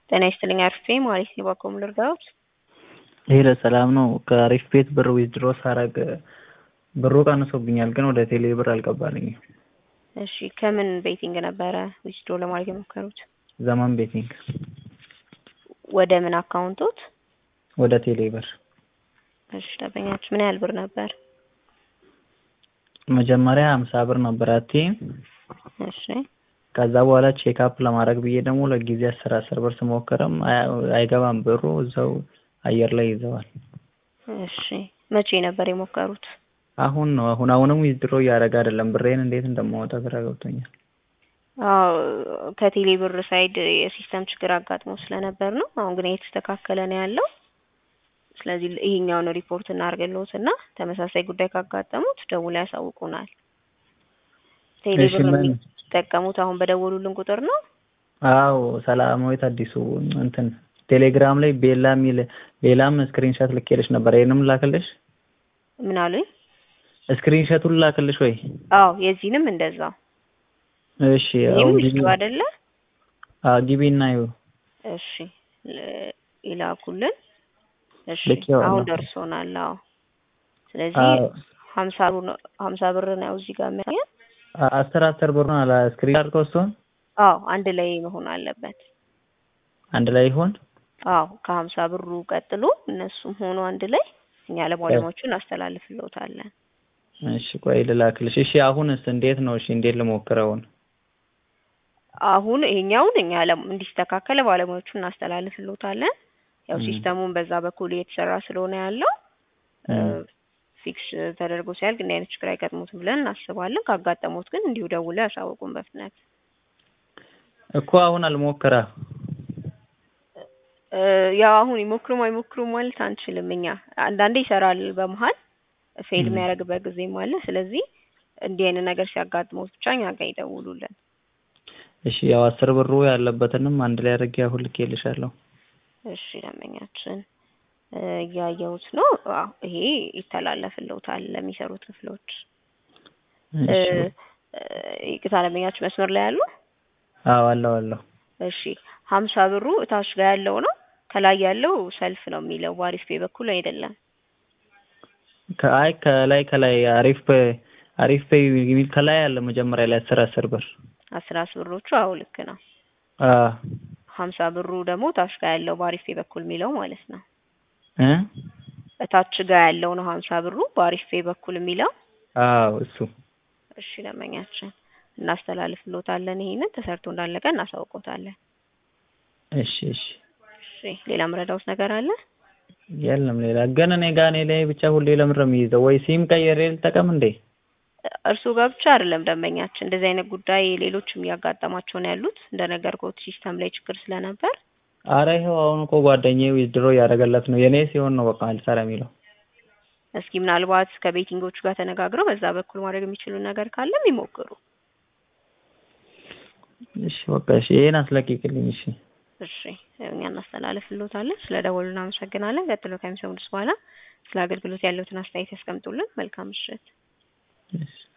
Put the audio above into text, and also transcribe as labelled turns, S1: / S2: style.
S1: ጤና ይስጥልኝ አርፌ ማለት ነው። ባኮም ልርዳዎት?
S2: ይሄ ለሰላም ነው። ከአሪፍ ቤት ብር ዊዝድሮ ሳረግ ብሩ ቀንሶብኛል፣ ግን ወደ ቴሌ ብር አልገባልኝም።
S1: እሺ ከምን ቤቲንግ ነበረ ዊዝድሮ ለማድረግ የሞከሩት?
S2: ዘመን ቤቲንግ
S1: ወደ ምን አካውንቶት?
S2: ወደ ቴሌ ብር።
S1: እሺ ደንበኛችሁ ምን ያህል ብር ነበር?
S2: መጀመሪያ ሀምሳ ብር ነበር አቴ
S1: እሺ
S2: ከዛ በኋላ ቼክ አፕ ለማድረግ ብዬ ደግሞ ለጊዜ አስር አስር ብር ስሞክርም አይገባም ብሩ እዛው አየር ላይ ይዘዋል።
S1: እሺ መቼ ነበር የሞከሩት?
S2: አሁን ነው አሁን አሁንም ዊዝድሮ እያደረገ አይደለም። ብሬን እንዴት እንደማወጣ ግራ ገብቶኛል።
S1: አዎ ከቴሌ ብር ሳይድ የሲስተም ችግር አጋጥሞ ስለነበር ነው። አሁን ግን እየተስተካከለ ነው ያለው። ስለዚህ ይሄኛውን ሪፖርት እናድርግልዎት እና ተመሳሳይ ጉዳይ ካጋጠሙት ደውለው ያሳውቁናል። ቴሌ
S2: እሺ
S1: ብር
S2: ምን
S1: የሚጠቀሙት አሁን በደወሉልን ቁጥር ነው?
S2: አዎ ሰላማዊት አዲሱ እንትን ቴሌግራም ላይ ቤላ የሚል ቤላም ስክሪንሾት ልኬልሽ ነበር። ይሄንም ላክልሽ?
S1: ምን አሉኝ?
S2: ስክሪንሾቱን ላክልሽ ወይ?
S1: አዎ የዚህንም እንደዛው።
S2: እሺ
S1: ይህም
S2: አሁን ግቢ
S1: ዊዝድሮ አይደለ?
S2: አዎ ግቢና ይኸው
S1: እሺ ል- ይላኩልን። እሺ
S2: ልኬዋለሁ።
S1: አሁን ደርሶናል። አዎ ስለዚህ
S2: አዎ
S1: ሀምሳ ብር ነው ሀምሳ ብር ነው እዚህ ጋር የሚያሳየን።
S2: አስር አስር ብር ነው አላ ስክሪን አድርገው እሱን
S1: አዎ አንድ ላይ መሆን አለበት።
S2: አንድ ላይ ይሆን?
S1: አዎ ከሀምሳ ብሩ ቀጥሎ እነሱም ሆኖ አንድ ላይ እኛ ለባለሙያዎቹ እናስተላልፍልዎታለን።
S2: እሺ ቆይ ልላክልሽ። እሺ አሁንስ እንዴት ነው? እሺ እንዴት ልሞክረውን?
S1: አሁን ይሄኛውን እኛ ለም- እንዲስተካከል ባለሙያዎቹ እናስተላልፍልዎታለን። ያው
S2: እም።
S1: ሲስተሙን በዛ በኩል እየተሰራ ስለሆነ ያለው
S2: እም።
S1: ፊክስ ተደርጎ ሲያልቅ እንዲህ አይነት ችግር አይገጥሙትም ብለን እናስባለን። ካጋጠሙት ግን እንዲሁ ደውለው ያሳውቁን በፍጥነት።
S2: እኮ አሁን አልሞክራ
S1: እ ያው አሁን ይሞክሩም አይሞክሩም ማለት አንችልም። እኛ አንዳንዴ ይሰራል በመሀል ፌል
S2: እም።
S1: የሚያደርግበት ጊዜም አለ። ስለዚህ እንዲህ አይነት ነገር ሲያጋጥሙት ብቻ እኛ ጋር ይደውሉልን።
S2: እሺ ያው አስር ብሩ ያለበትንም አንድ ላይ አድርጌ አሁን ልኬልሻለሁ።
S1: እሺ ደንበኛችን እ እያየሁት ነው። አዎ ይሄ ይተላለፍልዎታል ለሚሰሩት ክፍሎች። እ
S2: እሺ
S1: እ ይቅርታ ደንበኛችን መስመር ላይ ያሉ?
S2: አዎ አለሁ አለሁ።
S1: እሺ ሀምሳ ብሩ እታች ጋር ያለው ነው። ከላይ ያለው ሰልፍ ነው የሚለው በአሪፍ ፔ በኩል አይደለም።
S2: ከአይ ከላይ ከላይ አሪፍ ፔ አሪፍ ፔ የሚል ከላይ አለ መጀመሪያ ላይ አስር አስር ብር
S1: አስራ አስር ብሮቹ አዎ ልክ ነው።
S2: አ
S1: ሀምሳ ብሩ ደግሞ እታች ጋር ያለው በአሪፍ ፔ በኩል የሚለው ማለት ነው።
S2: እ
S1: እታች ጋር ያለው ነው ሀምሳ ብሩ በአሪፍ ፔ በኩል የሚለው።
S2: አዎ እሱ
S1: እሺ ደንበኛችን እናስተላልፍልዎታለን። ይሄንን ተሰርቶ እንዳለቀ እናሳውቅዎታለን።
S2: እሺ እሺ
S1: እሺ ሌላ ምረዳውት ነገር አለ?
S2: የለም ሌላ ግን እኔ ጋር እኔ ላይ ብቻ ሁሌ ለምን ነው የሚይዘው? ወይ ሲም ቀይሬ ልጠቀም እንዴ?
S1: እርሱ ጋር ብቻ አይደለም ደንበኛችን፣ እንደዚህ አይነት ጉዳይ ሌሎችም እያጋጠማቸው ነው ያሉት። እንደነገርኩት ሲስተም ላይ ችግር ስለነበር
S2: አረ ይኸው አሁን እኮ ጓደኛዬ ዊዝድሮ እያደረገለት ነው። የኔ ሲሆን ነው በቃ አልሰራ የሚለው።
S1: እስኪ ምናልባት ከቤቲንጎቹ ጋር ተነጋግረው በዛ በኩል ማድረግ የሚችሉ ነገር ካለም ይሞክሩ።
S2: እሺ በቃ እሺ ይሄን አስለቅቅልኝ። እሺ
S1: እሺ እኛ እናስተላልፍልዎታለን። ስለ ደወሉ እናመሰግናለን። ቀጥሎ ከሚሰሙት በኋላ ስለ አገልግሎት ያለውትን አስተያየት ያስቀምጡልን። መልካም ምሽት።
S2: እሺ